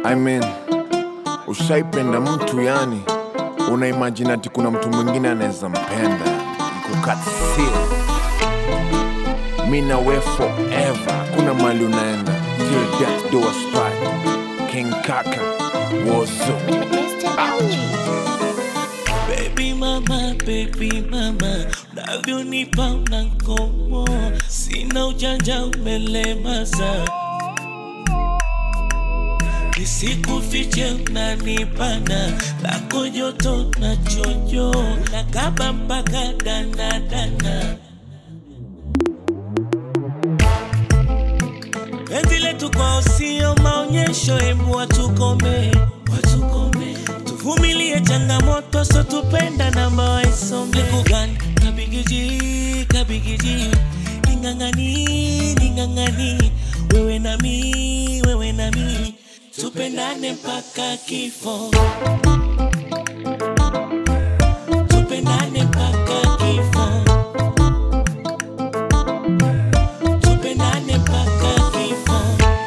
I mean, ushaipenda mtu yani, unaimagine ati kuna mtu mwingine anaweza mpenda ikukatsio mi na we forever, kuna mali unaenda till death do us part. King Kaka Wozo Mr. LG. Baby mama, baby mama, unavyonipa unankomo, sina ujanja umelemaza, nisikufiche unanipana, lako joto na chojo, nakaba mpaka danadana. Penzi letu kwao sio maonyesho, embu watukome, watukome, tuvumilie changamoto, so tupenda namba waisome. Nikugani kabigiji, kabigiji, ning'ang'ani, ning'ang'ani, wewe na mi, wewe na mi, tupendane mpaka kifo, tupendane mpaka kifo. Tupendane mpaka kifo.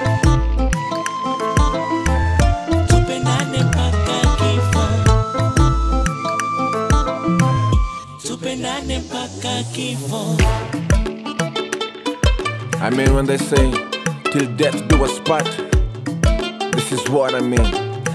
Tupendane mpaka kifo. Tupendane mpaka kifo. I mean, when they say, till death do us part, this is what I mean.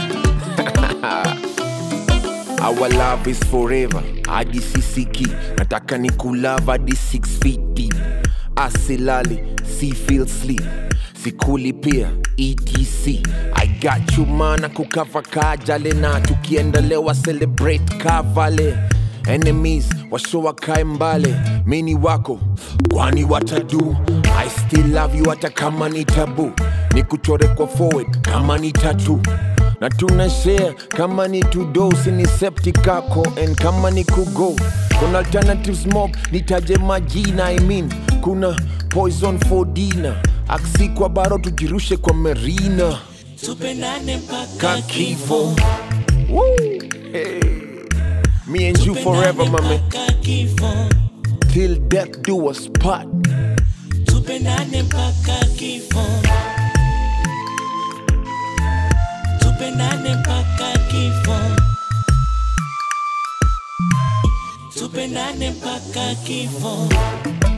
Our love is forever, hadi sisiki. Nataka ni kulava hadi six feet deep. Asilali, si feel sleep. Sikuli pia, ETC. I got you mana kukava kajale na tukiendelewa celebrate kavale enemies washowa kae mbale mini wako kwani watadu i still love you hata kama ni tabu ni kuchore kwa forward kama ni tatu na tuna share kama ni tudosi ni septic kako and kama ni kugo kuna alternative smoke nitaje majina i mean kuna poison for dinner aksi kwa baro tujirushe kwa merina Tupendane mpaka kakifo kifo. Woo! Hey. me and you forever my man Mpaka kifo. till death do us part. Tupendane mpaka kifo. Tupendane mpaka kifo. Tupendane mpaka kifo.